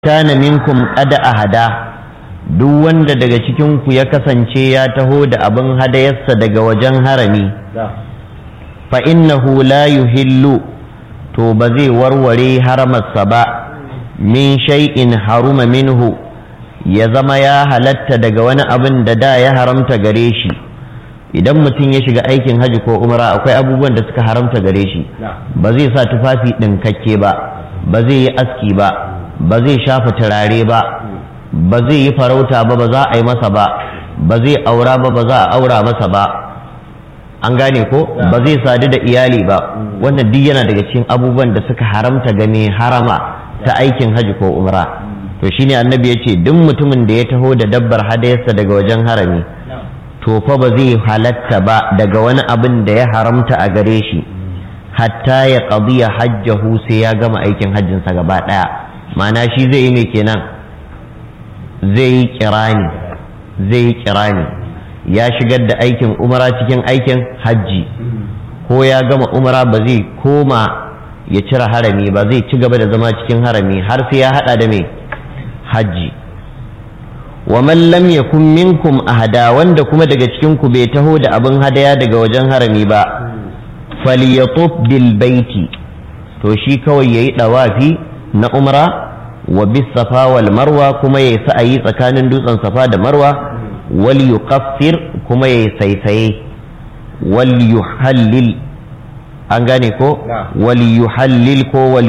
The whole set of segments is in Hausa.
kana minkum qad ahada duk wanda daga cikin ku ya kasance ya taho da abin hadayarsa daga wajen harami fa innahu la yuhillu to ba zai warware haramarsa ba min shay'in haruma minhu ya zama ya halatta daga wani abin da da ya haramta gare shi idan mutum ya shiga aikin haji ko umra akwai abubuwan da suka haramta gare shi ba zai sa tufafi ɗinkakke ba ba zai yi aski ba ba zai shafa turare ba ba zai yi farauta ba ba za a yi masa ba ba zai aura ba ba za a aura masa ba an gane ko ba zai sadu da iyali ba wannan duk yana daga cikin abubuwan da suka haramta ga mai harama ta aikin haji ko umra to shine annabi ya ce duk mutumin da ya taho da dabbar hadayarsa daga wajen harami to fa ba zai halatta ba daga wani abin da ya haramta a gare shi hatta ya qadiya hajjahu sai ya gama aikin hajjinsa gaba daya ma'ana shi zai yi mai kenan zai yi kirani zai yi kirani ya shigar da aikin umara cikin aikin hajji ko ya gama umara ba zai koma ya cire harami ba zai ci gaba da zama cikin harami har sai ya hada da mai hajji wa man lam yakun minkum ahada wanda kuma daga cikin ku bai taho da abin hadaya daga wajen harami ba falyatuf bil baiti to shi kawai yayi dawafi na umra wa bis safa wal marwa kuma yayi sa'ayi tsakanin dutsen safa da marwa wal yuqaffir kuma yayi saisaye wal yuhallil an gane ko wal yuhallil ko wal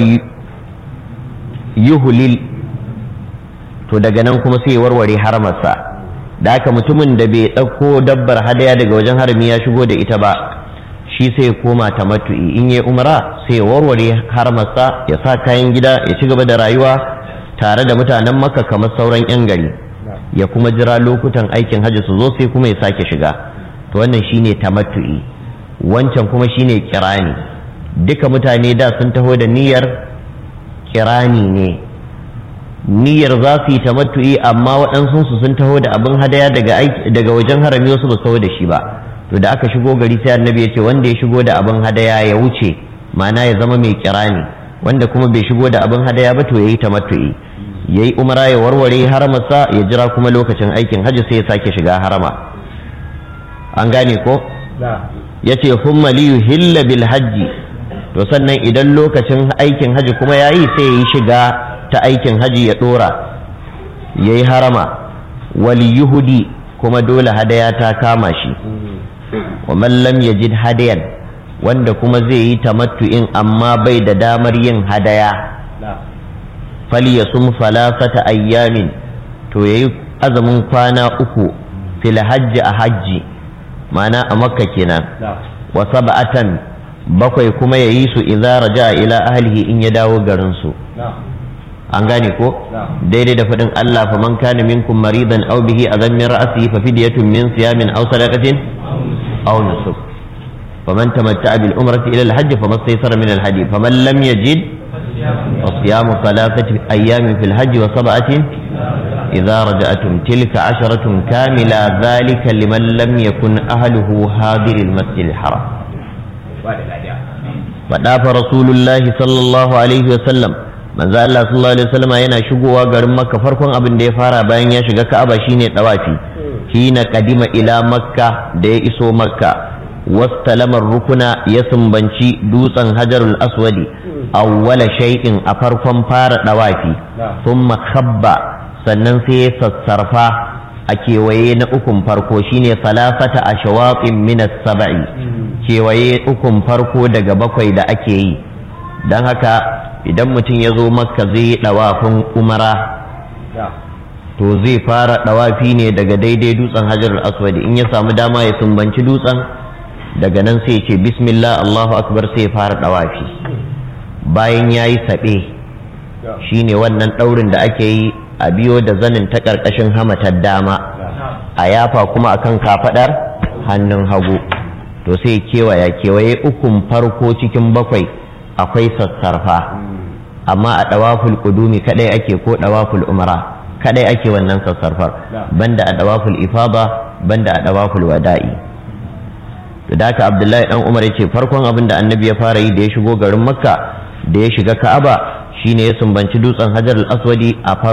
yuhlil to daga nan kuma sai warware haramarsa da haka mutumin da bai ɗauko dabbar hadaya daga wajen harami ya shigo da ita ba shi sai ya koma ta matu'i in ya umara sai ya warware haramarsa ya sa kayan gida ya ci gaba da rayuwa tare da mutanen makka kamar sauran 'yan gari ya kuma jira lokutan aikin hajji su zo sai kuma ya sake shiga to wannan shine tamattu'i wancan kuma shine kirani duka mutane da sun taho da niyyar kirani ne niyyar za su yi tamattu'i amma waɗansu su sun taho da abin hadaya daga wajen harami wasu ba taho da shi ba to da aka shigo gari sai annabi ya ce wanda ya shigo da abin hadaya ya wuce ma'ana ya zama mai kirani wanda kuma bai shigo da abin hadaya ba to ya yi tamattu'i ya yi umara ya warware haramarsa ya jira kuma lokacin aikin hajji sai ya sake shiga harama an gane ko ya ce humma liyu hilla bil hajji to sannan idan lokacin aikin hajji kuma ya yi sai ya yi shiga ta aikin hajji ya dora ya yi harama wal yuhudi kuma dole hadaya ta kama shi wa man lam yajid hadayan wanda kuma zai yi tamattu'in amma bai da damar yin hadaya falyasum salasata ayyamin to yayi azumin kwana uku fil hajji a hajji ma'ana a makka kenan wa sab'atan bakwai kuma yayi su idza raja ila ahlihi in ya dawo garin su an gane ko daidai da faɗin Allah fa man kana minkum maridan aw bihi adan min ra'sihi fa fidyatun min siyamin aw sadaqatin aw nusuk faman tamatta'a bil umrati ila al hajj famastaysara min al hadi faman lam yajid فصيام ثلاثة أيام في الحج وسبعة إذا رجعتم تلك عشرة كاملة ذلك لمن لم يكن أهله حاضر المسجد الحرام فدافع رسول الله صلى الله عليه وسلم manzo Allah sallallahu alaihi wasallam yana shigowa garin Makka farkon abin da ya fara bayan ya shiga Ka'aba shine dawafi hina kadima ila Makka da ya iso Makka wastalamar rukuna ya sumbanci dutsen Hajarul Aswadi awwala shay'in a farkon fara dawafi thumma khabba sannan sai ya sassarfa a kewaye na ukun farko shine salasata ashwatin min as-sab'i kewaye ukun farko daga bakwai da ake yi dan haka idan mutum ya zo makka zai yi dawafin umara to zai fara dawafi ne daga daidai dutsen hajar aswadi in ya samu dama ya sumbanci dutsen daga nan sai ce bismillah allahu akbar sai ya fara dawafi bayan ya yi saɓe shi ne wannan ɗaurin da ake yi a biyo da zanin ta ƙarƙashin hamatar dama a yafa kuma akan kafaɗar hannun hagu to sai kewaya kewaye ukun farko cikin bakwai akwai sassarfa amma a ɗawaful ƙudumi kaɗai ake ko ɗawaful umara kaɗai ake wannan sassarfar banda a ɗawaful ifaba banda a ɗawaful wada'i da haka abdullahi dan umar ya ce farkon abin da annabi ya fara yi da ya shigo garin makka da ya shiga ka'aba shine ya sumbanci dutsen hajar al-aswadi a